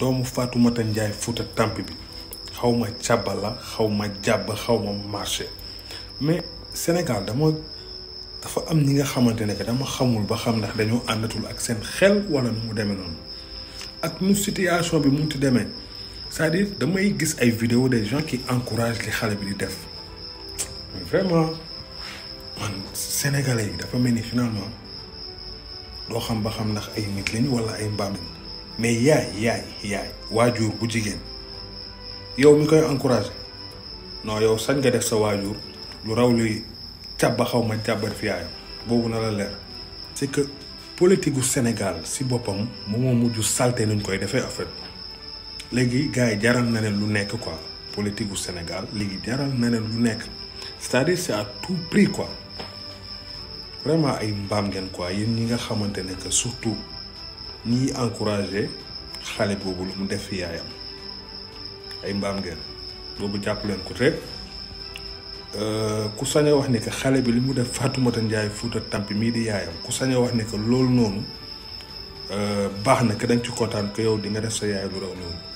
doomu Fatoumata Ndiaye Fouta Tampi bi xaw ma càbba la xaw ma jàbb xaw ma marché mais Sénégal dama dafa am ñi nga xamante ne que dama xamul ba xam ndax dañoo àndatul ak seen xel wala nu mu demee noonu ak nu situation bi mu ti demee c'est-à-dire damay gis ay vidéo des gens qui encouragent li xale bi di def mais vraiment man sénégalais yi dafa mel ni finalement doo xam ba xam ndax ay nit lañ wala ay mbaam lañ mais yaay yaay yaay waajur bu jigéen yow mi koy encouragé non yow sañ nga def sa waajur lu raw luy càbba xaw ma jàbbar fi yaayam boobu na la leer c'est que politique gu Sénégal si boppam moom moo mujj salté nuñ koy defee en fait léegi gars yi jaral na leen lu nekk quoi politique gu Sénégal léegi jaral na leen lu nekk c'est-à-dire c'est à tout prix quoi vraiment ay mbaam ngeen quoi yéen ñi nga xamante ne que surtout ñiy encouragé xale boobu lu mu def fi yaayam ay mbaam ngeen boobu jàpp leen ko te ku sañ a wax ni que xale bi li mu def Fatoumata Ndiaye Fouta Tampi mii di yaayam ku sañ a wax ni que loolu noonu baax na que dañ ci kontaan que yow di nga def sa yaay lu raw noonu